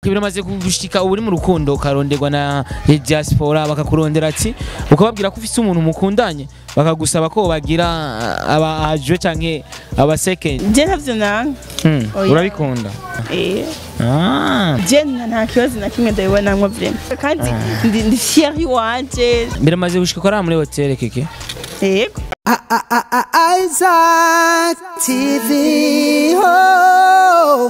biramaze gushika ubu uri mu rukundo ukaronderwa na diaspora bakakurondera ati ukababwira ko ufise umuntu mukundanye bakagusaba ko bagira aba aje canke aba second je ntavyo nanga Hmm, Oya. urabikunda eh ah je nta nta kibazo na kimwe ndabibonamwo vrema kandi ndi ndi fier iwanje biramaze gushika ko ari muri hotel keke yego Isaac TV. Oh.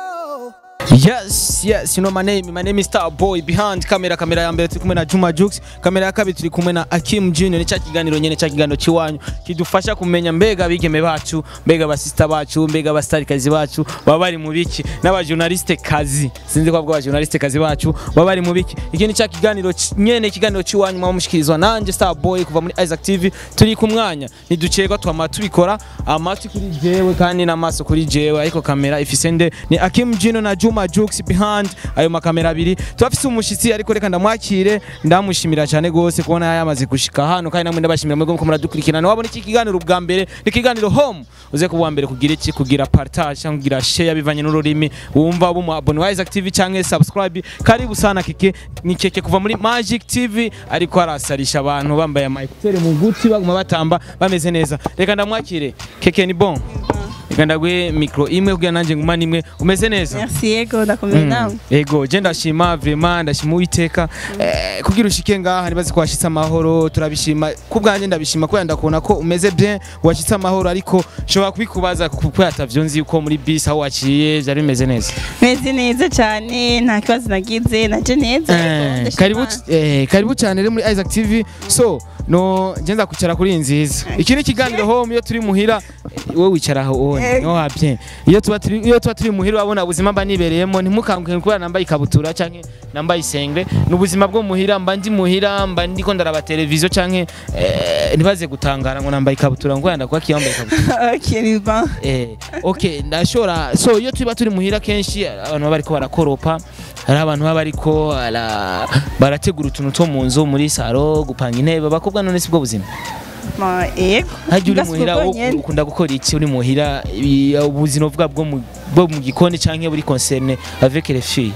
Yes, yes, you know my name. My name is Star Boy. Behind camera, kamera ya mbere turi kumwe na Juma Jux, kamera ya kabiri turi kumwe na Akim Junior. Ni cya kiganiro nyene cya kiganiro ciwanyu kidufasha kumenya mbega abigeme bacu, mbega abasista bacu, mbega abastarikazi bacu baba bari mu biki n'abajournaliste kazi. Sinzi ko bwa journaliste kazi bacu baba bari mu biki. Iki ni cya kiganiro ci- nyene ikiganiro ciwanyu mwa mushikirizwa nanje Star Boy kuva muri Isaac TV. Turi ku mwanya ntiducegwa twama tubikora amatwi kuri jewe kandi n'amaso kuri jewe ariko kamera ifise nde ni Akim Junior na Juma Jux behind ayo makamera abiri turafise umushitsi ariko reka ndamwakire ndamushimira cyane gose kubona yamaze gushika hano kandi namwe ndabashimira mwebwe muko muradukurikirana wabona iki kiganiro ubwa mbere ni ikiganiro home uze kuba mbere kugira iki kugira partage cyangwa kugira share bivanye n'ururimi wumva abo mu abone wa Isaac TV cyangwa subscribe karibu sana keke ni keke kuva muri Magic TV ariko arasarisha abantu bambaye amayekuteri mu gutwi baguma batamba bameze neza reka ndamwakire keke ni bon reka ndaguhe micro imwe kugira nanjye nguma nimwe umeze neza merci yego ndakomeye nawe Ego je ndashima vraiment ndashima uwiteka eh, kugira ushike ngaha nibaze ko washitse amahoro turabishima ku bwanjye ndabishima kubera ndakubona ko umeze bien washitse amahoro ariko nshobora kubikubaza kuko yatavyo nzi uko muri bus aho waciye byari bimeze neza meze neza cyane nta kibazo nagize naje neza Eh, ndashima karibu Imana. eh, karibu cyane rero muri Isaac TV so no nje nzakwicara kuri iyi nziza iki ni ikiganiro home iyo turi muhira eh, wowe wicara aho wowe Eh. no habye iyo tuba turi iyo tuba turi muhira wabona ubuzima mba nibereyemo ntimukanguke kubera nambaye ikabutura canke nambaye isengre ni ubuzima bwo muhira mba ndi muhira mba ndiko ndaraba televiziyo canke eh, ntibaze gutangara ngo nambaye ikabutura ngo yanda kwa kiyambaye ikabutura ok ni bon eh, okay ndashobora so iyo tuba turi muhira kenshi abantu baba bariko barakoropa hari abantu baba bariko bara- barategura utuntu two mu nzu muri saro gupanga intebe abakobwa none si bwo buzima Ma, yego hajya uri Gasuko muhira wo- nyene. ukunda gukora iki uri muhira ibi- ubuzima bwa bwo mu bwo mu gikoni canke buri concerne avec les filles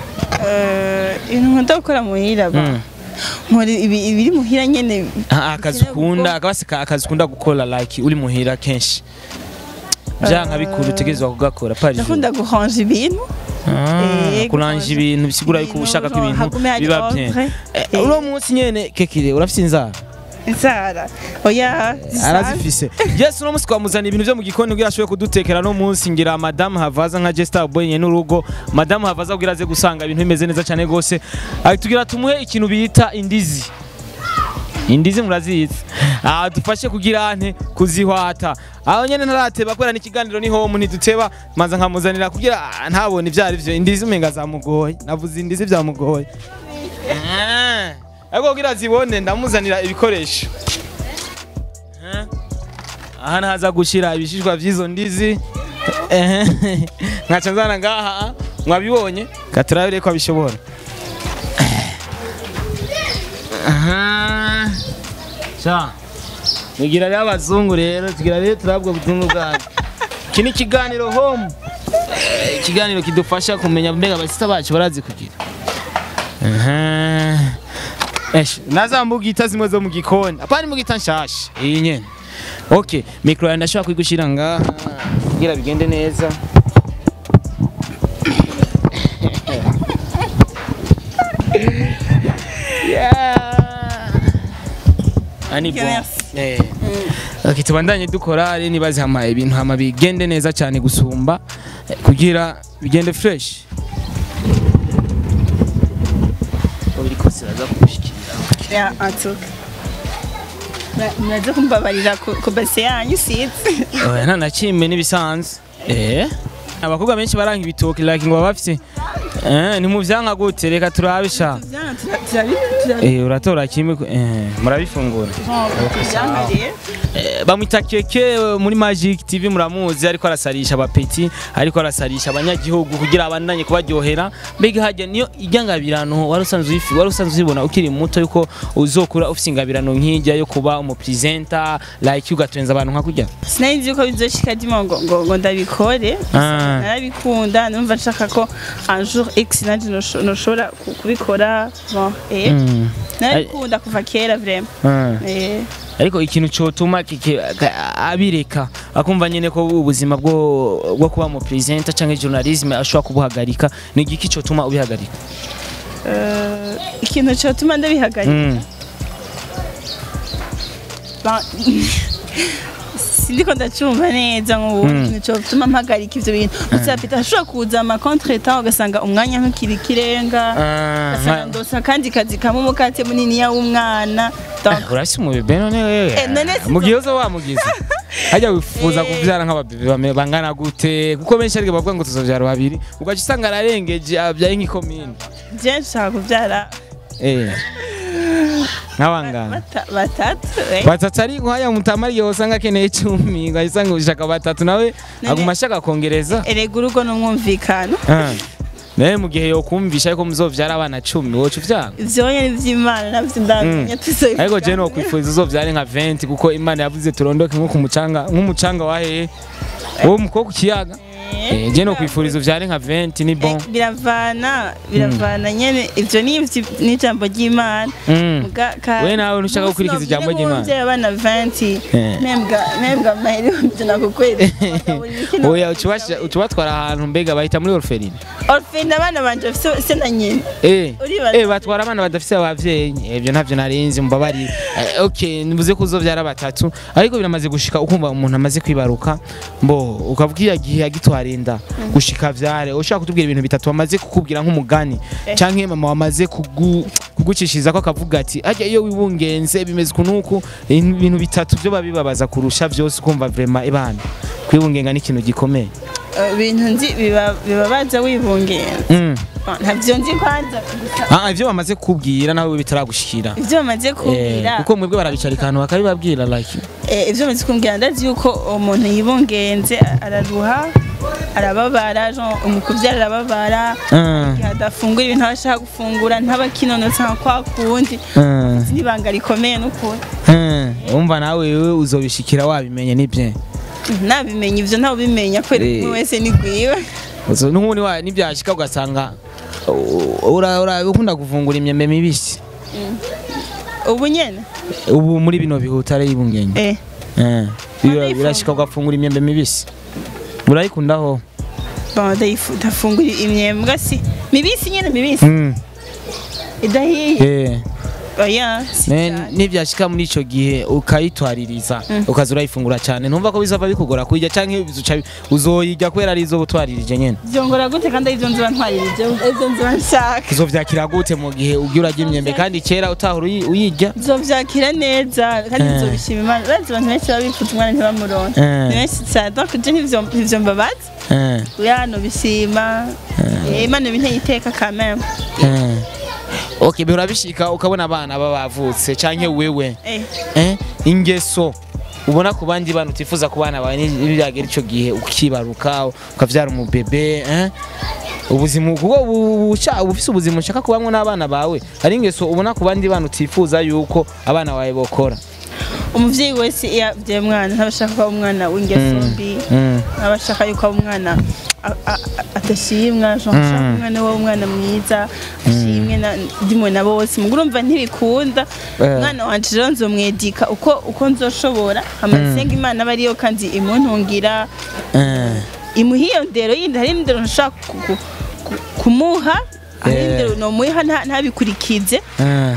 Eh, ibintu nkunda gukora muhira ba Mm. nkora ibi- ibiri muhira nyene Ah, akazi ukunda akabasi ka- akazi ukunda gukora like uri muhira kenshi vyanka bikuru utegerezwa kugakora par jour. ndakunda guhanja ibintu Ah, Eh, kuranja guhanja ibintu bisigura yuko ibintu, ushaka ko genre, ibintu hagume hari biba bien ordre. Eh, Eh. uno munsi nyene kekire urafise inzara inzara oya zisanzwe. arazifise yes uno munsi twamuzana ibintu vyo mu gikoni kugira ashobore kudutekera no munsi ngira madame havaza nka Jester Boy nyene n'urugo madame havaza kugira aze gusanga ibintu bimeze neza cyane gose tugira tumuhe ikintu bita indizi indizi murazizi ah dufashe kugira ante kuzihwata aho nyene ntarateba kubera n'ikiganiro ni home ntiduteba manza nkamuzanira kugira ah, ntabone ivyo ari vyo indizi umenga zamugoye navuze indizi vyamugoye Ah, ariko kugira zibone ndamuzanira ibikoresho Eh, aha ntaza gushira ibishishwa vy'izo ndizi ehe nkaca nzana ngaha mwabibonye katurabire ko abishobora aha sha mugira rero abazungu rero tugira rero turabwo butungu bwanyu iki ni ikiganiro home Eh, ikiganiro kidufasha kumenya mbega abasita bacu barazi kugira aha Esh, nazambugita zimwe zo mu gikoni apana mugita nshasha iyi nyene okay micro yanjye ndashobora kuyigushira ngaha kugira bigende neza yeah. ani Ok, bon merci. eh okay tubandanye dukora ari nibaze hama ibintu hama bigende neza cyane gusumba eh, kugira bigende fresh biriko siraza kugushikira ya antuka muraze kumbabarira ku ku base yanyu sizi oya nta na kimwe n'ibisanzwe eh abakobwa benshi baranga ibitoki like ngo baba bafise eh ni mu vyanka gute reka turabisha eh uratora kimwe ku- eh murabifungura tubyankarire eh eh, bamwita keke eh, muri Magic TV muramuzi ariko arasarisha abapeti ariko arasarisha abanyagihugu kugira abandanye kubaryohera mbega hajya niyo ijyangabirano wari usanzwe uyifi wari usanzwe uzibona ukiri muto yuko uzokura ufite ingabirano nk'ijya yo kuba umupresenter like ugatwenza abantu nka kurya sinari nzi ko bizoshika dimo ngo ngo ngo ndabikore Ah. narabikunda numva nshaka ko un jour x nanje nosho- noshobora ku- kubikora bon eh Mm. narabikunda kuva kera vraiment Ah. eh ariko ikintu cyotuma kike ka- abireka akumva nyine ko ubuzima bwo bwo kuba mu presenter cyangwa journalism ashobora kubuhagarika ni igiki cyotuma ubihagarika euh, ikintu cyotuma ndabihagarika Mm. Ba- sindiko ndacumva neza nk'ubu Mm. ikintu cyotuma mpagarika ivyo bintu gusa pita ashobora kuza ama contretemps ugasanga umwanya nk'ukiri ikirenga Ah, ugasanga nka- ndosa akandi kazi kamwe umukate muniniya w'umwana donc urasi umubebe none wewe Eh, none si- mu gihe uzo wamugize hajya wifuza Eh. kubyara nk'ababebe bame- bangana gute kuko benshi ariko bavuga ngo tuzobyara babiri ugaca usanga ararengeje abyaye nk'ikomine je nshaka kubyara eh nk'abangana bata- batatu eh. batatu ari nk'aya mutamari igihe usanga akeneye icumi ugaca usanga ushaka batatu nawe None- aguma ashaka kongereza erega urugo n'umwumvikano Ah. nawe mu gihe yokumvisha ariko muzovyara abana cumi woca uvyanga ivyo nyene vy'imana navyo ndamenya tuzobivuga. ariko je nokwifuriza uzovyare nka 20 kuko imana yavuze turondoke nko ku mucanga nk'umucanga wa hehe wo muko ku kiyaga Eh, Eh, je nokwifuriza uvyare nka 20 ni bon eh, biravana biravana nyene ivyo ni ivyi- ni ijambo ry'imana Mm. Muga- ka- We nawe ntushaka Munsi gukurikiza novyine ijambo ry'Imana. nk'umuvyeyi abana 20 Eh. membwa membwa maheri ivyo nakukwere oya ucubasha- ucubatwara ahantu mbega bahita muri orpheline orpheline abana banje bafise se na nyina Eh, Uribaza. eh, batwara abana badafise abavyeyi ibyo ntavyo narinzi mbabarira Eh, okay nivuze ko uzovyara batatu ariko biramaze gushika ukumva umuntu amaze kwibaruka mbo ukavuga iya gihe agitwarinda gushika vyare ushaka kutubwira ibintu bitatu bamaze kukubwira nk'umugani Eh. canke mama wamaze kugu kugucishiriza ko akavuga ati ajya iyo wibungenze bimeze ukunuku ibintu bitatu byo babibabaza kurusha vyose ukumva vraiment ibana kwibungenga ni ikintu gikomeye Eh, ibintu nzi biba- bibabaza wibungera mm. ntavyo nzi kwanza gusa ah ivyo bamaze kukubwira nawe bitaragushikira ivyo bamaze Eh, kubwira kuko mwebwe barabicara akantu bakabibabwira like Eh, ivyo bamaze kumbwira ndazi yuko umuntu yibungenze araruha arababara genre umukuvyara arababara Ah, igihe adafungura ibintu aba ashaka gufungura ntaba kinonotsa nka kwa kundi ah, n'ibanga rikomeye n'ukuri ah. umva nawe wewe uzobishikira wabimenye nibye nabimenya ivyo ntawubimenya kubera Eh. umwe wese ni gwiwe Uzo- n'ubundi wa nibyashika ugasanga uh, ura ura ukunda kuvungura imyembe mibisi ubu nyene ubu muri bino bihuta ari ibungenge eh Eh, bira- Urayifungura? birashika ugafungura imyembe mibisi urayikundaho bon ndayifu- ndafungura imyembwa si mibisi nyene mibisi Mm, idahiye eh. oya si Ne- cyane. nibyashika muri ico gihe ukayitwaririza ukaza urayifungura cyane ntumva ko bizava bikugora kuyirya canke bizuca- uzoyirya kubera ari izo butwaririje nyene vyongora gute kandi arivyo nziba ntwaririje ivyo nziba nshaka uzovyakira gute mu gihe ugiye urarya imyembe kandi kera utahora uyi- uyirya nzovyakira neza kandi Eh. nzobishima imana urazi abantu benshi baba bifuza umwana ntibamuronke Eh. ni benshi cyane donc je ntivyo ntivyo mbabaza Eh, oya nobishima Eh, imana binteye iteka quand même eh. okay bihora bishika ukabona abana baba bavutse canke wewe Eh, eh, ingeso ubona ku bandi bana utifuza ku bana bawe n'ibyagera ico gihe ukibaruka ukavyara umubebe eh? ubuzima kuko ubu- uca- uba ufise ubuzima ushaka kubamwo n'abana bawe hari ingeso ubona ku bandi bana utifuza yuko abana bawe bokora umuvyeyi wese iyo avyaye umwana ntaba ashaka ko aba umwana w'ingeso mbi Mm. ntaba ashaka yuko aba umwana a- a- a- adashimwa genre ashaka Mm. umwana we umwana mwiza ashimwe na- ndimwe na bose mugo urumva ntibikunda Eh. umwana wanje rero nzomwedika uko uko nzoshobora hama nsenga imana aba ariyo kandi imuntungira Eh. imuha iyo ndero yindi hari indero nshaka ku- ku- ku- kumuha hari Eh. indero nomuha nta- ntabikurikize Eh.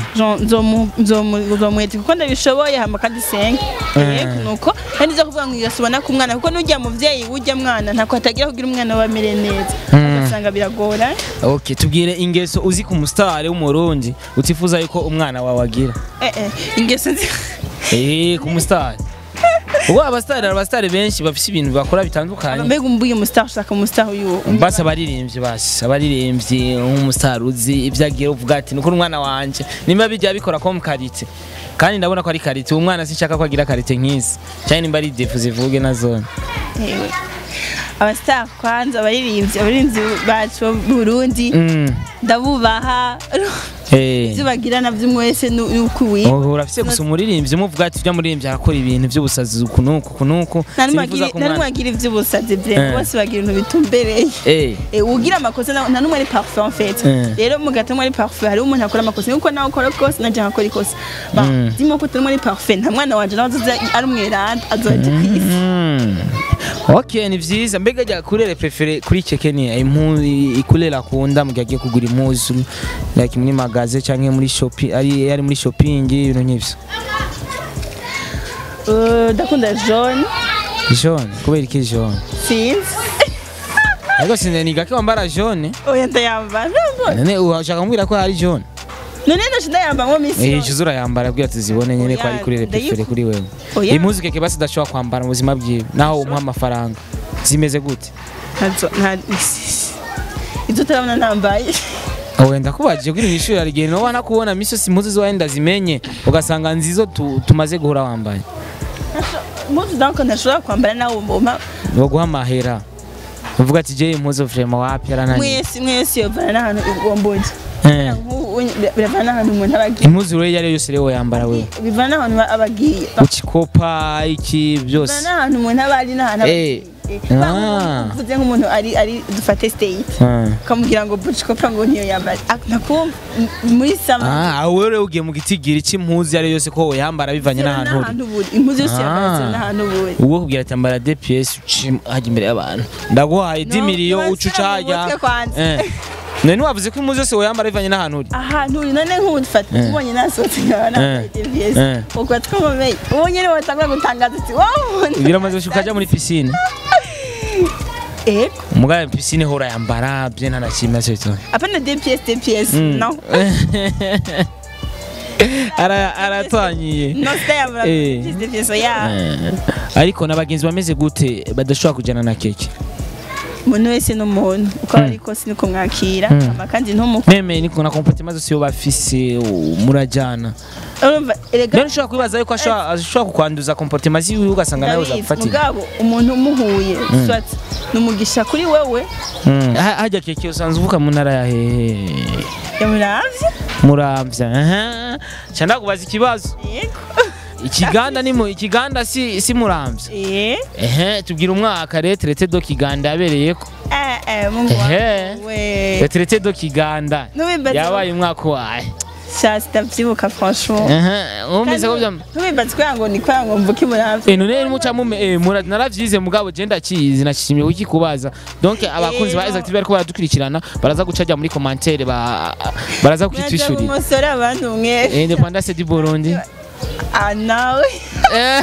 nzomwete kuko ndabishoboye hama kandi senge yego nuko kandi nza kuvuga ngo igasubona ku mwana kuko n'ujya muvyeyi ujya mwana ntako hatagira kugira umwana we amere neza ugasanga biragora okay tubwire ingeso uzi ku musitari w'umurundi utifuza yuko umwana wawe agira eh eh ingeso nzi eh ku musitari ubwo abasitari abasitari benshi bafite ibintu bakora bitandukanye mbega umbuye umustar ushaka umustar uyu basi abaririmbyi basi abaririmbyi nk'umusitari uzi ibyo agiye uvuga ati nuko umwana wanje nimba bijya bikora ko mu karite kandi ndabona ko ari karite uwo mwana sinshaka ko agira karite nk'izi cyane nimba ari defu zivuge na zone Ewe. abastar kwanza abaririmbyi abaririmbyi bacu b'u Burundi Mm. ndabubaha Eh. ibyo bagira navyo umwe wese nu- nuko uwi Oh, urafise gusa umuririmbyi umuvuga ati ujya muririmbyi arakora ibintu by'ubusazi uku nuku uku nuku nta n'umwe Sinifuza agira- ko nta n'umwe umwana- agira ivy'ubusazi vre Eh. bose bagira ibintu bitumbereye Eh. Eh, ugira amakosa na- nta n'umwe ari parfait en fait Eh. rero mugati umwe ari parfait hari umuntu akora amakosa nuko nawe ukora kose naje nkakora ikosa ba Mm. dimo ko turimo ari parfait nta mwana wanje nawe azoza ari umweranda azoja kwisi Mm. ok ni vyiza mbega jya kurere prefere kuri keke ni impu ikurere akunda mu gihe agiye kugura impuzu like muri magaze canke muri shopping ari ari muri shopping ibintu nk'ivyo Eh, ndakunda jaune jaune kubera iki jaune sinzi ariko sinzi ni gake wambara jaune oya ndayambara none ushaka kumbwira ko hari jaune none ndaje ndayambara ngo misi eh yose. izo urayambara bwira tuzibone nyene ko ari kurere prefere kuri wewe Oya. impuzu keke basi udashobora kwambara mu buzima bwiwe naho umuha amafaranga zimeze gute ntazo nta izo utarabona nambaye wenda kubaje kuri mu ishuri arigenda wana kubona misi yose impuzu ziwawe ndazimenye ugasanga nzizo tu- tumaze guhura wambaye impuzu donc ntashobora kwambara nawe mboma baguha amahera uvuga ati je impuzu vrema wapi yarananiye mwese mwese yovana n'ahantu ugomboje Eh, biravana n'ahantu umuntu aba agiye impuzu rero iyo ari yo yose rero yambara wewe bivana n'ahantu aba agiye ukikopa iki byose bivana n'ahantu umuntu aba ari n'ahantu aba Eh. agiye Ah. uvuze nk'umuntu ari ari dufate state Ah. ukamubwira ngo bucikopa ngo niyo yambara Ah, nakumva m- muri sama Ah, aho rero ugiye mu gitigiri cy'impuzu iyo ari yo yose ko woyambara bivanye n'ahantu uri n'ahantu buri impuzu yose yambara Ah. ziri n'ahantu buri ubwo kubwira ati ambara DPS uci hajya imbere y'abantu ndaguhaye 10 No, miliyo ntiwashyira uca uca mu hajya mutwe kwanza. Eh. none wavuze ko impuzu yose woyambara bivanye n'ahantu uri ahantu uri none nk'ubu dufata Eh. tubonye nasohotse nkaba nambaye Eh. TVS Eh. ubwo twamamaye ubu nyine watangura gutangaza ati wowe biramaze ukajya muri piscine ego umugabo piscine hora yambara bye nta na kimwe cyo apana DPS DPS Mm. no Ara- aratwanyiye no sitayambara Eh. DPS DPS ya Eh, ariko n'abagenzi bameze gute badashobora kujyana na keke umuntu wese ni umuntu uko ari kose niko mwakira Mm. ama kandi ntumuko meme niko na comportement zose yo bafise u- murajyana urumva erega rero ushobora kwibaza yuko ashobora ashobora kukwanduza comportement ziwe ugasanga nawe ndabizi uzafatira mugabo umuntu umuhuye swat ni umugisha kuri wewe Mm. Ha- hajya keke usanzwe uvuka mu ntara ya hehe yamuravye muramvya aha cyanda kubaza ikibazo yego ikiganda ni mu ikiganda si si muramvya eh ehe tubwira umwaka retraité do kiganda yabereyeko eh eh mungu Ehe. wangu we retraité do kiganda Nubimbaza yabaye umwaka waye sha sitavyibuka franchement ehe wumvise ko bya ntubibaze kugira ngo ni kugira ngo mvuke muravye Eh none muca mume eh mura naravyize mugabo je ndakizi nashimye wiki kubaza donc abakunzi ba Eh, Exactive bariko baradukurikirana baraza gucaja muri commentaire ba baraza mwaza kwitwishurira umusore abantu mwe Eh, independance du Burundi ah nawe Eh,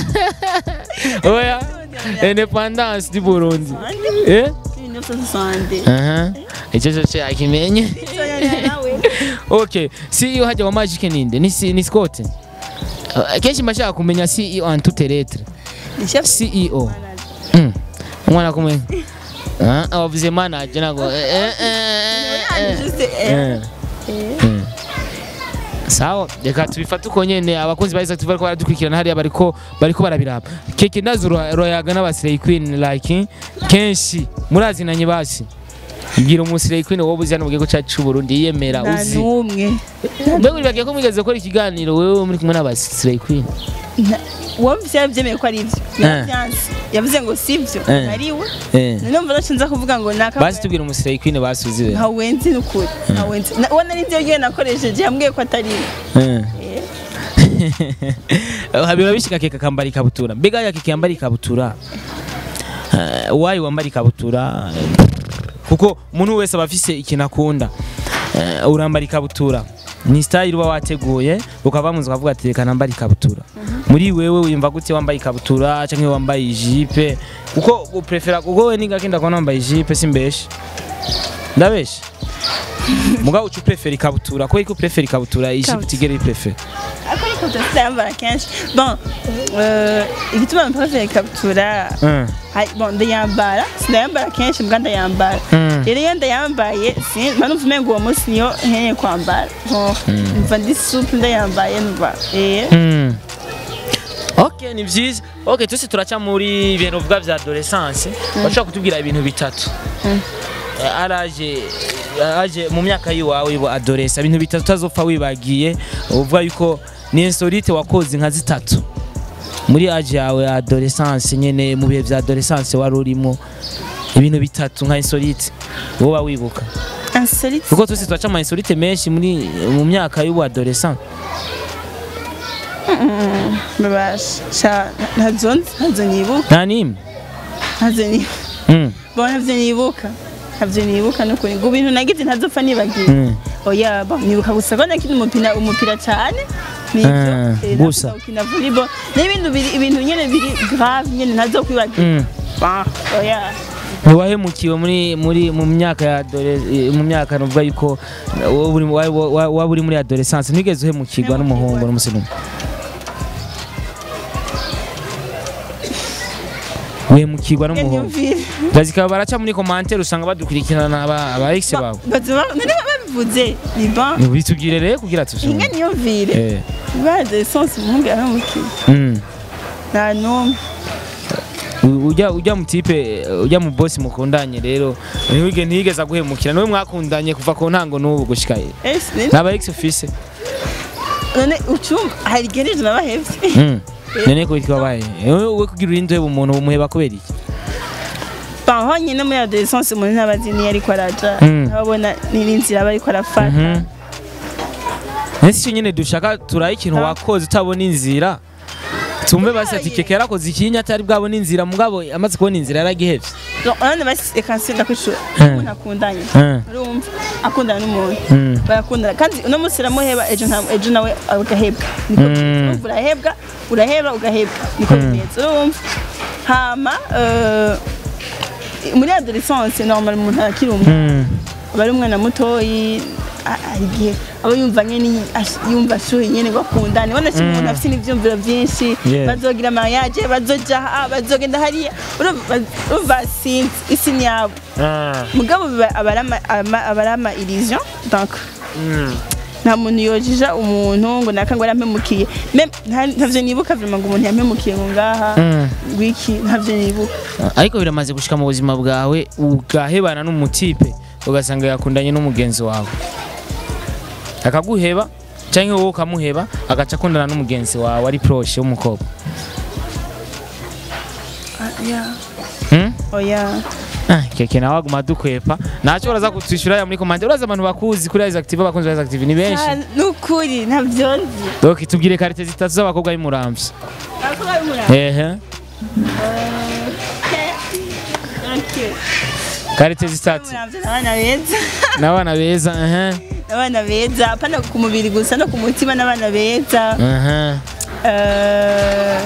oya independance du Burundi eh 1960 aha icyo cyo cyo akimenye nawe okay CEO hajya wa Magic ninde ni si- ni Scott Uh, kenshi mbashaka kumenya CEO en toutes lettres ni chef CEO Mm. umwana kumwe Ah, abavuze manager nago eh, eh, eh, eh. juste eh Eh. Mm. sawa reka tubifate uko nyene abakunzi ba Exactive bariko baradukurikirana hariya bariko bariko barabiraba keke ndazi ro- royaga n'abasirey queen like kenshi murazinanye basi bwira umusirey queen wowe uzi hano mu gihugu cyacu c'u Burundi yiyemera nta uzi n'umwe mbega uribagiye ko mwigeze gukora ikiganiro wewe muri kumwe n'abasirey queen wumvise yabyemeye ko ari ibyo yarabyanze yavuze ngo si byo Eh. nariwe eh numva ntacyo nza kuvuga ngo naka basi tubwira umusirey queen basuzi we ntawenzi n'ukuri ntawenzi Na- uwo nari nzi ryo nakoresheje yambwiye ko atari we Eh. Eh. biba bishika keka kambara ikabutura mbega ya keke yambara ikabutura eh, wayi wambara ikabutura eh, kuko umuntu wese aba afise ikintu akunda Eh, urambara ikabutura ni style uba wateguye ukava munzu ukavuga ati reka nambara ikabutura muri wewe wimva gute wambaye ikabutura canke wambaye ijipe kuko uprefera kuko we ninga kenda kubona wambaye ijipe simbeshe ndabeshe mugabo uca uprefera ikabutura ko iko uprefera ikabutura ijipe Ikabutura. utigere iprefera ariko ndayambara kenshi bon euh, igituma mpavye ikabutura Mm. hari- bon ndayambara sindayambara kenshi mbwa ndayambara Mm. rero iyo ndayambaye si- mba numva umengo uwo munsi niyo nkeneye kwambara Bon, numva ndi supu ndayambaye numva eh Mm. ok ni byiza ok twese turaca muri ibintu vuga vya adolescence bashobora kutubwira ibintu bitatu Eh, araje araje mu myaka yiwawe ibo adolesa ibintu bitatu utazopfa wibagiye uvuga yuko ni insolite wakoze nka zitatu muri age yawe ya adolescence nyene mu bihe vya adolescence wari urimo ibintu bitatu nka insolite woba wibuka insolite kuko twese turaca ama insolite menshi muri mu myaka y'ubu adolescence babasha ntazo nzi ntazo nibuka nta nimwe ntazo nibuka Mm. bon ntabyo nibuka ntabyo nibuka nukuri ngo ibintu nagize ntazopfa nibagiye Mm. oya bon nibuka gusa ko nakina umupira umupira cyane nibyo Ah, Eh, gusa. nakuza gukina volleyball n'ibintu biri- ibintu nyene biri grave nyene ntazokwibagira Mm. Bah, oya ntiwahemukiwe muri muri mu myaka ya adole- eh, mu myaka nuvuga yuko wowe uri- wa- wa- waba uri muri adolescence ntigeze uhemukirwa n'umuhungu n'umusirimu uhemukirwa n'umuhungu nyumvire bazikaba baraca muri commentaire usanga badukurikirana aba aba ex bawe bazima nari babivuze ni bon bitubwire rero kugira inka tuvyumve niyumvire eh baje essence umuhungu yahemukiye mm. nta n'umwe U- ujya ujya mu tipe ujya mu boss mukundanye rero ntiwige ntiyigeze aguhemukira niwe mwakundanye kuva ku ntango n'ubu gushika ese ni- n'aba ex ufise none ucumva hari igihe nijoro nabahevye Mm. none ko bitwa baye wowe kugira urinde uheba umuntu umuheba kubera iki Bah, honyine muri adolescence umuntu ntabazi niyo ariko araja Mm. ntababona n'inzira aba ariko arafata Mhm. ese icyo nyine dushaka turaye ikintu Ah. wakoze utabona inzira tumve basi ati keke yarakoze ikinya atari bwabona inzira mugabo amaze kubona inzira yaragihevye Donc, urabona basi reka nsubira kwishura Mm. umuntu akundanye Mm. urumva akundana n'umuntu Mm. barakundana kandi uno munsi uramuheba ejo nta ejo nawe agahebwa niko Mm. bimeze. Urumva urahebwa uraheba ugahebwa niko bimeze urumva hama eh, muri adolescence normal umuntu arakiri umwe Mm. aba ari umwana mutoyi a- hari igihe aba yumva nyene ash- yumva ashuye nyene bakundana ubona ko umuntu afite n'ivyumviro vyinshi Yeah. bazogira mariage bazoja aha bazogenda hariya urumva urumva sinzi isi ni yabo Ah. mugabo biba- aba ari ama- ama- aba ari ama illusion donc Mm. nta muntu yojija umuntu ngo naka ngo yarampemukiye Mem- nta- ntavyo nibuka vrema ngo umuntu yampemukiye ngo ngaha Mm. ngwiki ntavyo nibuka ariko biramaze gushika mu buzima bwawe ugahebana n'umutipe ugasanga yakundanye n'umugenzi wawe akaguheba cyangwa wowe ukamuheba agaca akundana n'umugenzi wawe ari proche w'umukobwa Ah, yeah. Hmm? oya Ah, keke nawe aguma dukwepa ntacyo uraza kutwishyura ya muri komande uraza abantu bakuzi kuri Isaac TV abakunzi ba Isaac TV ni benshi Ah, nukuri ntavyo nzi donc tubwire karite zitatu z'abakobwa b'umuramvya Abakobwa b'umurava. ehe Okay. karite zitatu Umuramvya ni abana beza n'abana beza ehe abana beza apana ku mubiri gusa no ku mutima n'abana beza ehe Eh,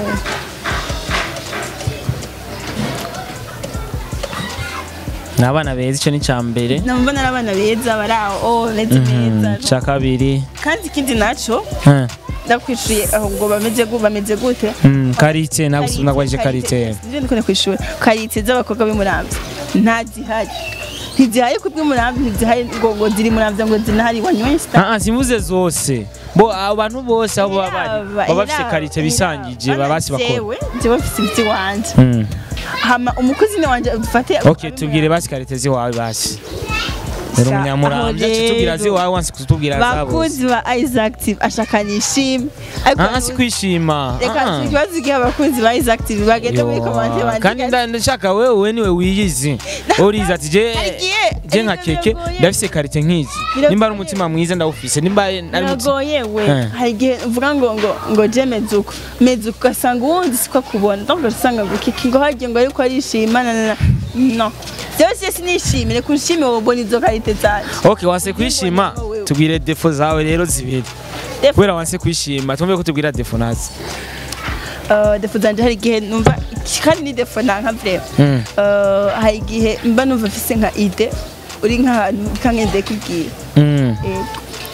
ni abana beza icyo ni icya mbere numva ari abana beza bari aho oh, bameze neza icya kabiri kandi ikindi naco Eh, ndakwishuye aho ngo bameze gu- bameze gute mm, karite nagusubira nagwaje karite Nivyo ndikunda kwishura karite z'abakobwa b'umuramvya ntazihari ntizihari ku bw'umuramvya ntizihari ngo ngo ziri muramvya ngo zinahari wanyweye sita Ah, ah, simvuze zose bo abantu bose aho baba bari baba bafite karite bisangije baba basi bakora jewe jewe mfise ibiti wanje Mm. hama umukozi ni wanje dufate ok tubwire basi karite ziwawe basi rero Sa- umunyamurambya aho tubwira rero. ziwawe wansi kutubwira zabose bakunzi ba Isaac TV ashaka nishime ariko Ah, ah, si kwishima reka Ah, ah. ikibazo gihe abakunzi ba Isaac TV bagenda muri Yo, komante kandi bandika nda- ndashaka wewe niwe wiyizi uriza ati je Hari igihe- je nka ibintu keke biragoye. ndafise karite nk'izi Biragoye. nimba ari umutima mwiza ndawufise nimba ari umutima biragoye we Eh. hari igihe uvuga ngo ngo ngo je mezuko mezuko ugasanga uwundi siko akubona donc usanga ngo kiki ngo hagiye ngo ariko arishima na na na no byose sinishimire kunshime wowe ubona izo karite zanje ok wanse kwishima Wewe. tubwire defo zawe rero zibiri Defo- kubera wanse kwishima tumve ko tubwira defo nazi Uh, defo zanje hari igihe numva kandi ni defo nanka vrema Mm. Uh, hari igihe mba numva mfise nka ide uri nk'ahantu kangendeye kubwira Mm. Yego.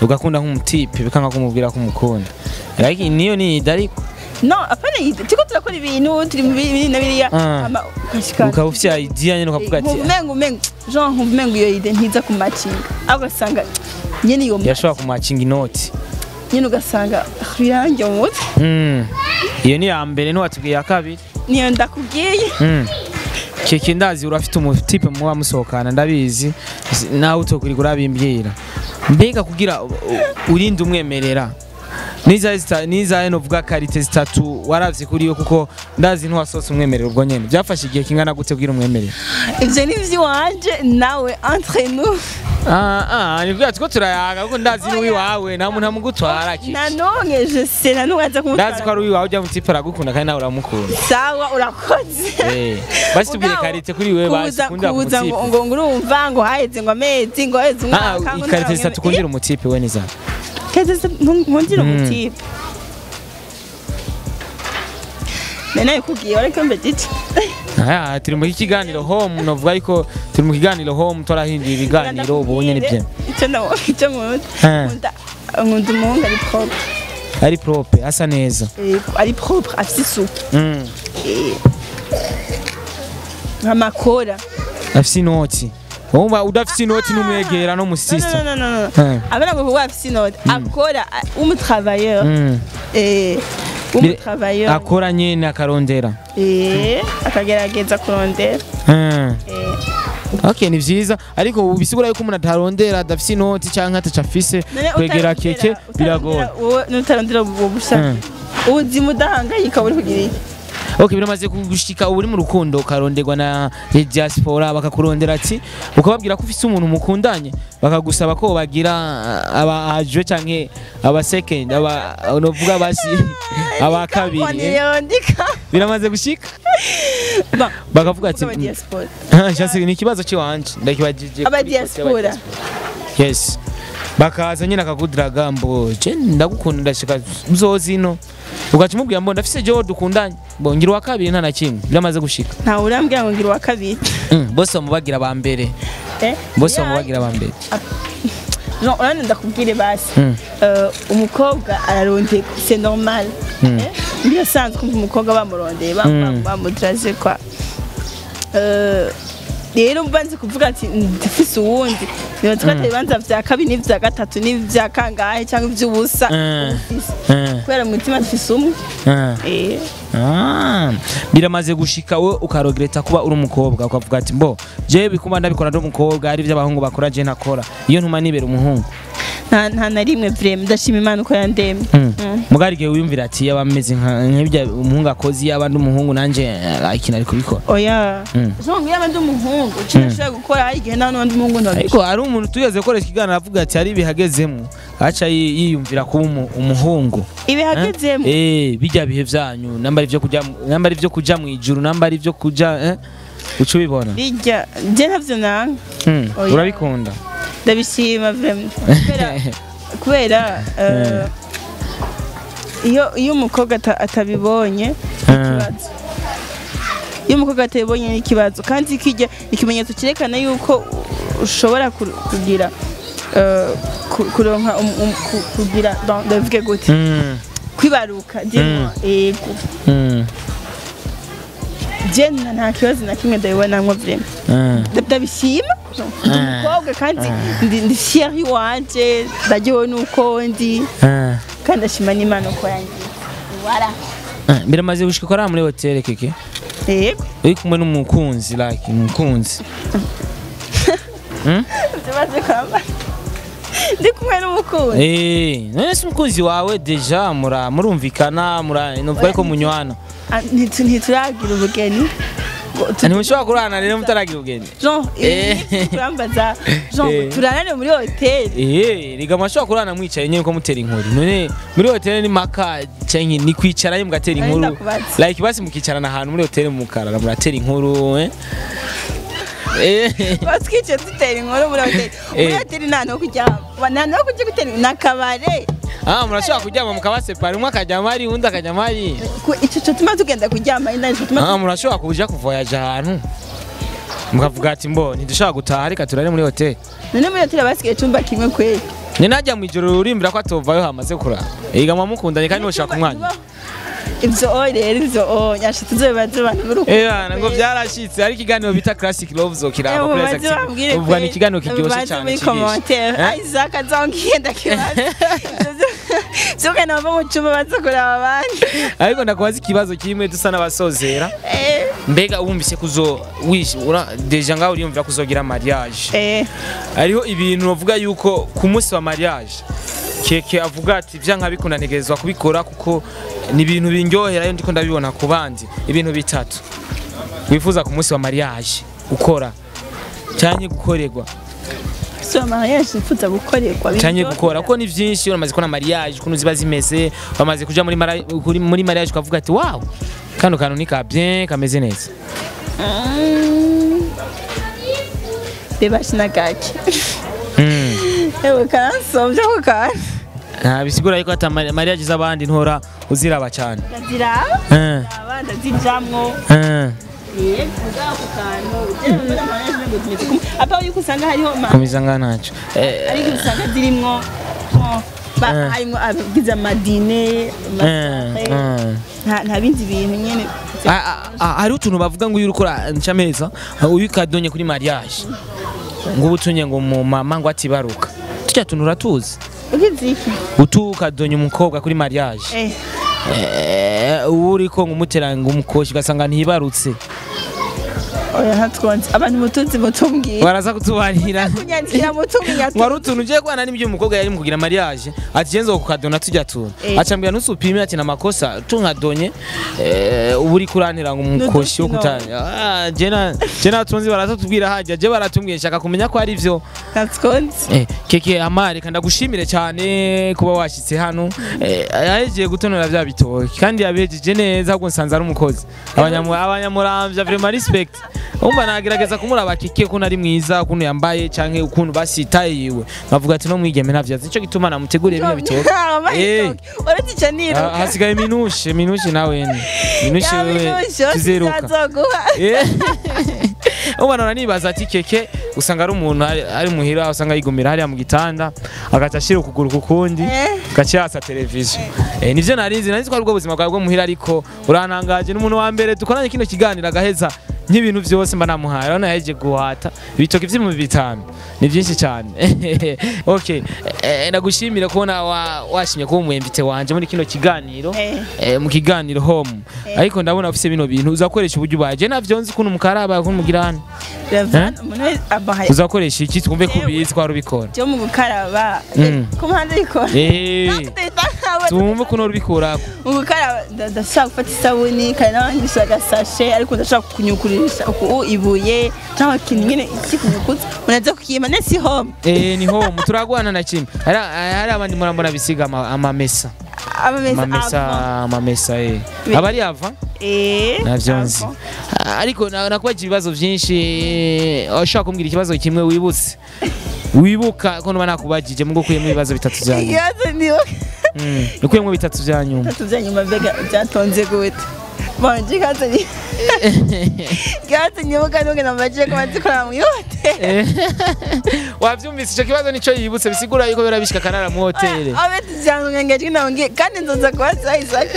ugakunda nk'umutipe bikanga kumubwira ko umukunda ariko niyo ni ida ariko no apana yide turiko turakora ibintu turi mu biri na biriya Ah. hama ukashika ukaba ufite idea nyine ukavuga ati nkumva umengo umengo jean nkumva umengo iyo ide ntiza ku macinga aho ugasanga nyene iyo yashobora kumacinga inoti nyene ugasanga birangiye mu mutwe Mm. iyo ni iya mbere ntiwatubwiye iya kabiri niyo ndakubwiye Mm. keke ndazi urafite umutipe muba musohokana ndabizi S- nawe utokurika urabimbwira mbega kugira u- u- urinde umwemerera nizahe zita- nizahe novuga karite zitatu waravye kuri yo kuko ndazi ntiwasohotse umwemerera ubwo nyene byafashe igihe kingana gute kugira umwemerera ivyo ni ivy'iwanje nawe entre nous ah ah ni kugira tuko turayaga kuko ndazi ni uwiwawe nta muntu amugutwara ki nanonke je sais nanubaza ndazi ko kumutwara ari uwiwawe ujya mutipe aragukunda kandi nawe uramukunda sawa urakoze Eh, basi tubwire Mugabo, karite kuri wewe basi kuza kundira ku kuza ngo mutipe ngo ngo urumva ngo haheze ngo amezi ngo haheze Ah, umwaka ngo ikarite ntawe- zitatu kundira umutipe we niza Karite zitatu nkundira Mm. umutipe nene kubwiye ariko mbe giti Aya, turi mu kiganiro home novuga ariko turi mu kiganiro home turahindura ibiganiro ubonye nibyo icyo ndabona icyo nkunda Eh. nkunda nkunda umuhungu ari propre ari prope asa neza Eh, ari propre afite isuku Mm. Eh. amakora afise inoti wumva udafise inoti n'umwegera no No, no, musista no, no, no, no. Eh. abana ngo kuba afite inoti akora umutravailleur Mm. eh, umutravailleur akora nyene akarondera eh, akagerageza kurondera Mm. eh. okay ni vyiza ariko bisigura yuko umuntu atarondera adafise inoti canke ataca afise None kwegera utarondera- keke biragora utarondera wowe nutarondera ubwo bushake Mm. ubuzima udahangayika buri kugira iki okay biramaze kugushika ubu uri mu rukundo ukaronderwa na diaspora bakakurondera ati ukababwira ko ufise umuntu mukundanye bakagusaba ko bagira aba ajwe canke aba second aba novuga basi aba kabiri eh? yondika biramaze gushika bakavuga ati aba diaspora Shasi ni ikibazo cy'iwanje ndakibajije aba kuri poste y'aba diaspora yes bakaza nyine akakudiraga mbo je ndagukunda ndashika uzozino ugaca umubwira mbo ndafise jewe dukundanye mbo ngira uwa kabiri nta na kimwe biramaze gushika ntawe urambwira ngo ngira uwa kabiri Mm, bose bamubagira ba mbere Eh? bose Yeah. bamubagira ba mbere Jean, urabona ndakubwire basi Mm. Eh, umukobwa ararondeka c'est normal Mm. Eh? birasanzwe kumva umukobwa bamurondeye Mm. bamudiraje kwa Eh, rero mbanze kuvuga ati ndifise uwundi bibaza ko atari ibibanza vya kabiri n'ivya gatatu n'ivya kangahe cyangwa ivy'ubusa Mm. ufise. Mm, kubera mu mutima dufise umwe mm. Eh, Ah, biramaze gushika we ukarogereta kuba uri umukobwa ukavuga ati mbo jewe bikuma ndabikora ndi umukobwa ari ivy'abahungu bakora je ntakora iyo ntuma nibera umuhungu nta nta na rimwe vrema ndashima imana uko yandemye Mm. Mm. mugari igihe wiyumvira ati yaba ameze nka- nk'ibyo umuhungu akoze yaba ndi umuhungu nanjye ikintu ari kubikora oya Mm. Jean, yaba ndi umuhungu icyo nashobora gukora hari igihe nta n'undi muhungu ntabishobora ariko hari umuntu tugeze gukoresha ikiganiro avuga ati hari ibihagezemo aca yi- yiyumvira kuba umu- umuhungu ibihagezemo eh bijya bihe byanyu namba ari byo kuja mu- namba ari byo kuja mu ijuru namba ari byo kuja eh uca ubibona bijya je ntavyo nanga Mm, Oya. urabikunda ndabishima vrema kubera kubera eh, iyo iyo umukobwa ata- atabibonye ni Ah. ikibazo iyo umukobwa atabibonye ni ikibazo kandi kijya ikimenyetso cyerekana yuko ushobora ku- kugira eh, ku- kuronka um- um- ku- kugira bon, ndavuge gute Mm, kwibaruka Mm. ego mm, je nta nta kibazo na kimwe ndabibonamwo vrema mm. ndabishima ndi umukobwa kandi ndi ndi fier iwanje ndaryohewe nuko ndi Ah, kandi ndashima n'imana uko yangiye wara ah, biramaze gushika ko ari muri hoteli keke yego uri kumwe n'umukunzi like umukunzi tumaze kwambara ndi kumwe n'umukunzi Eh, none se umukunzi wawe deja mura murumvikana mura novuga yuko munywana Ah, ntitu- ntituragira ubugeni ngo tu- ntimushobora kurana rero mutaragira ubugeni Jean, Eh. ibi kurambaza Jean Eh. turanane muri hoteli Eh, riga mwashobora kurana mwicaye nyine ko mutera inkuru none muri hoteli ni maka canke ni kwicara mugatera Nari inkuru ndakubaza. like basi mukicarana ahantu muri hoteli mukarara muratera inkuru eh Eh, batwicaye dutera inkuru muri hoteli muri Eh. hoteli nta no kuryama nta no kujya gutera ni akabare ah murashobora kuryama mukabasepara umwe akajyama hari undi akajyama hari Ku- ico cotuma tugenda kuryama ari naco cotuma ah murashobora kuja kuvoyaja ahantu mukavuga ati mbo ntidushobora gutaha reka turare muri hoteli none muri hoteli basigaye icumba kimwe kweli ni najya mu ijoro urimbira ko atovayo hamaze kurara yiga mukundanye kandi ntushaka umwanya ibyo o rero ibyo o nyasha tuzobibaze abantu b'urukundo Eh ngo byarashitse ari ikiganiro bita Classic Love zokiraba kuri mubaze Exactive bambwire uvuga ni kwe, ikiganiro kiryoshye mubaze cyane muri kigisha commentaire Eh? Isaac azongeye ndakibaza Zuka nava mu cyumba baza kureba abandi ariko ndakubaza ikibazo kimwe dusa n'abasozera Eh, mbega wumvise kuzo wish ura deja ngaho uriyumvira kuzogira mariage eh hariho ibintu bavuga yuko ku munsi wa mariage keke avuga ati bya nkabikunda ntegerezwa kubikora kuko ni ibintu bindyohera iyo ndiko ndabibona ku bandi ibintu bitatu wifuza ku munsi wa mariage gukora cyangwa gukorerwa so mariage ifuza gukorerwa cyane gukora kuko ni byinshi uramaze kubona mariage ukuntu ziba zimeze bamaze kuja muri mara- kuri- muri mariage ukavuga ati wow kano kantu ni ka bien kameze neza reba shinagaki Mm. ewe karansomvye ko kana nta bisigura yuko ata mari- mariage z'abandi ntora uziraba cyane ndaziraba Eh, aba ndazijamwo eh. Eh, kuvuga ako kantu ugera muri mariage ngo tumeze kumwe apa yuko usanga hariho ma komeza nga ntacyo Eh, ariko usanga zirimwo oh, ba- Eh. harimwo abagize amadine eh, eh. nta nta bindi bintu nyene Ah, ah, ah, hariho utuntu bavuga ngo iyo uri ukora ncameza uyu kadonye kuri mariage ngo uba utunye ngo mu mama ngo atibaruka tujya tuntu uratuzi ukiziki utu ukadonye umukobwa kuri mariage eh Eh, uba uriko ngo umutera ngo umukoshi ugasanga ntibarutse oya ntatwonze abantu mutunzi mutumbwira baraza kutubarira kunyandikira mutumbwira wari utuntu ugiye kubana n'ibyo umukobwa yari mu kugira mariage ati genzo kukadona tujya tuntu Eh. acambwira ntusupime ati na makosa tunkadonye eh, uba uri kurantira ngo umukoshi wo N'udukino. kutanya ah jena jena tunzi baratubwira hajya je baratubwiye nshaka kumenya ko ari byo ntatwonze Eh, keke amare kandi ndagushimire cyane kuba washyitse hano eh, yahejeje gutonora bya bitoki kandi yabejeje neza ahubwo nsanze ari umukozi Abanyamu- abanyamuramvya vraiment respect umva nagerageza kumuraba keke ukuntu ari mwiza ukuntu yambaye canke ukuntu basitaye yiwe nkavuga ati no mwigeme navyazi nico gituma namuteguriye bino bitoki Eh. uratica Ah, niruka hasigaye minushe minushe nawe minushe wewe tuzeruka tuzeruka Eh. Ubu nora nibaza ati keke usanga ari umuntu ari- ari muhira usanga yigumira hariya mu gitanda agaca ashira ukuguru ku kundi Eh. gaca yasa televiziyo eh, nivyo narinzi nari nzi ko ari bwo buzima bwawe bwo muhira ariko urantangaje n'umuntu wa mbere dukoranye kino kiganiro agaheza nk'ibintu byose mba namuhaye urabona yahejeje guhata ibitoki vy'ibihumbi bitanu ni byinshi cyane okay eh, ndagushimira kubona wa- washimye kuba umwembite wanje muri kino kiganiro Eh. eh, mu kiganiro home ariko ndabona ufise bino bintu uzakoresha uburyo ubaye je navyo nzi kuntu mukaraba kuntu mugirana Ravana, umuntu wese abahaye uzakoresha iki twumve ko Yewe. ubizi twari ubikora byo mu gukaraba Mm. ku mpande bikora Eh, twumve ukuntu ubikurako mu gukaraba nda- ndashaka gufata isabuni kandi n'abandi agasashe ariko ndashaka kunyukurisha uku ibuye cyangwa ikintu nyine kikunyukutse unaza kukiyima nesi home Eh, ni home turagwana na kimwe hari hari abandi murambona bisiga ama- amamesa amamesa amamesa ava. amamesa eh Bi- aba ari ava Eh, navyo nzi ava. Ah, ariko na- nakubaza ibibazo byinshi ushaka kumbwira ikibazo kimwe wibutse wibuka ko nuba nakubajije mu gukuyemo ibibazo bitatu bya nyuma ikibazo niwe Mm, ukuyemo bitatu bya nyuma bitatu bya nyuma mbega byatonze gute bonje ikibazo ni ikibazo nyibuka nuge nambaje ko bazikora mu ihoteli Eh, wavyumvise ico kibazo nico yibutse bisigura yuko biba bishika kanara mu hoteli abe tujyana ngengejwe nabonge kandi nzoza kubaza Isaac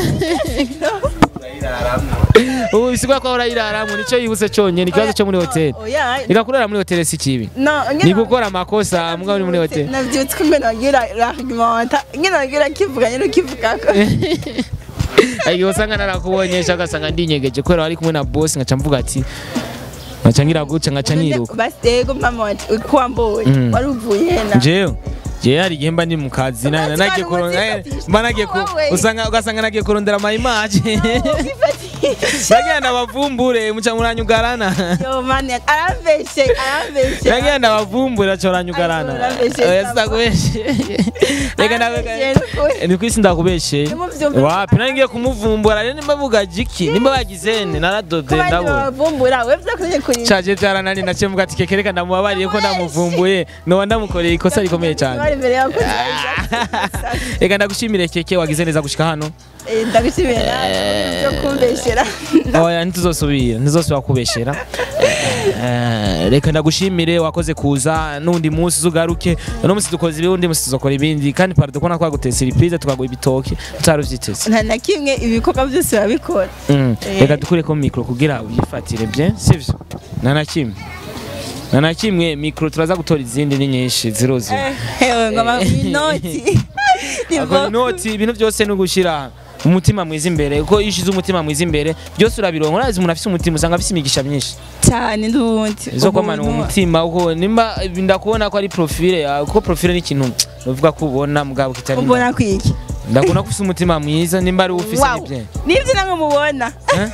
ubu bisigura ko urayiraramwe nico yibutse conyene ikibazo cyo muri hoteli oya reka kurara muri hoteli si kibi no ni gukora amakosa mbwa uri muri hoteli nabyutse ko ngene nagira argumenta ngene nagira kivuga nyine ukivugako igihe usanga narakubonyesha ugasanga ndinyegeje kubera wari kumwe na bosi ngaca mvuga ati ngaca ngira guca ngaca niruka basi yego mama wanje uko wambonye Mm. wari uvuye hena jewe jewe hari igihe mba ndi mu kazi na- Abandi nagiye bantu kurondera muzifatisha mba nagiye ku- wowe. usanga ugasanga nagiye kurondera ama image Wifatisha. nagenda bavumbure muca muranyugarana yo mani arambeshe arambeshe nagenda bavumbure aca uranyugarana Ariko urambeshe oya sana. sitakubeshe reka Arambeshe ndabe n'ukuri. ni kwisi ndakubeshe Nimuvyumve. wapi nari ngiye kumuvumbura rero nimba vuga jiki nimba bagizene naradode kubandi ndabona babavumbura wevye kunye kuri caje vyaranani naciye mvuga ati keke reka ndamubabariye ko ndamuvumbuye noba ndamukoreye ikosa rikomeye cyane bari imbere yawe reka ndagushimire keke wagize neza gushika hano Eh, ndabishimiye nawe byo kumbeshyera oya ntituzosubira ntizosubira kubeshera Eh, reka ndagushimire wakoze kuza n'undi munsi uzugaruke uno munsi dukoze ibi undi munsi tuzokora ibindi kandi parado kubona twaguteye surprise tukaguha ibitoki tutari uvyiteze nta na kimwe ibikorwa byose babikora Mm. Eh. reka dukureko mikro kugira uyifatire bien sivyo nta na kimwe nta na kimwe mikro turaza gutora izindi ni nyinshi ziruzuye hewe ngoma inoti Ni Ako bo- inoti ibintu byose ni ugushira umutima mwiza imbere kuko iyo ushize umutima mwiza imbere byose urabironka urazi umuntu afise umutima usanga afise imigisha myinshi cyane n'ubundi zo kwamana mu Ubuntu. mutima uko nimba ndakubona ko ari profile yawe kuko profile ni ikintu uvuga ko ubona mugabo kitari ubona kwiki ndakubona ko ufise umutima mwiza nimba ari ufise Wow. nibye nibyo namwe mubona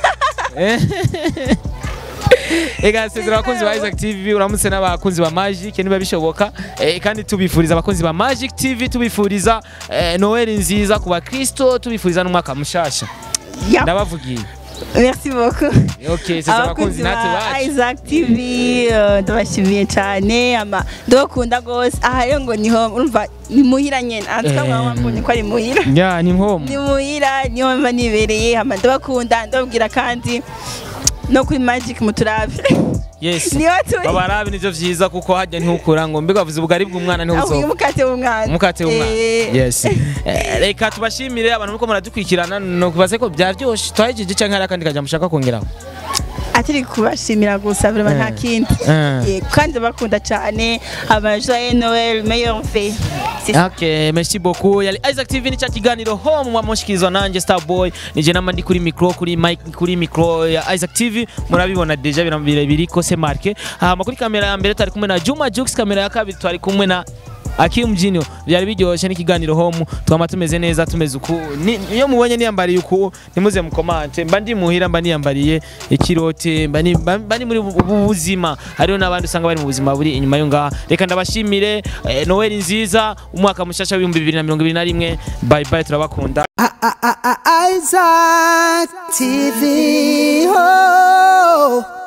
Ega sezera abakunzi ba Isaac TV uramutse n'abakunzi ba Magic niba bishoboka eh, kandi tubifuriza abakunzi ba Magic TV tubifuriza eh, Noel nziza ku bakristo tubifuriza n'umwaka mushasha Ya. ndabavugiye merci beaucoup okay sezera abakunzi natwe ba bacu Isaac TV eh, ndabashimiye cyane ama ndabakunda gose aha rero ngo niho urumva ni muhira nyene antuka Eh. mwambonye ko ari muhira ya ni nkomo ni muhira niho mba nibereye ama ndabakunda ndababwira kandi no kuri magic muturabe yes niho turi babarabe nivyo vyiza kuko hajya ntihukura ngo mbega bavuze ubugari bw'umwana avuye ntibuzoba umukate w'umwana umukate w'umwana Eh, yes Eh, reka tubashimire abantu muko muradukurikirana no kubaze ko byaryoshe twahejeje canke hari akandi kajambo ushaka kongeraho atari kubashimira gusa vraiment nta Eh. kindi Eh. Eh, kandi bakunda cyane aba joyeux noël meilleur vœu C'est ça. Okay, merci beaucoup. Yali Isaac TV ni cha kiganiro home mwamushikirizwa nanje Starboy. Nije nama ndi kuri micro kuri mic kuri micro ya Isaac TV. Murabibona deja birambire biri ko se marke. Hama kuri kamera ya mbere twari kumwe na Juma Jux, kamera ya kabiri twari kumwe na Akim Junior. Byari biryoshye n'ikiganiro home. Twama tumeze neza tumeze uku. Ni- Iyo mubonye niyambariye uku nimuze mukomante. Mba ndi muhira mba niyambariye ikirote mba ni- mba mba ni muri ubu ubu buzima. Hariho n'abandi usanga bari mu buzima buri inyuma yo ngaha. Reka ndabashimire eh, Noel nziza umwaka mushasha w'ibihumbi bibiri na mirongo ibiri na rimwe. Bye bye turabakunda. Isaac TV. Oh.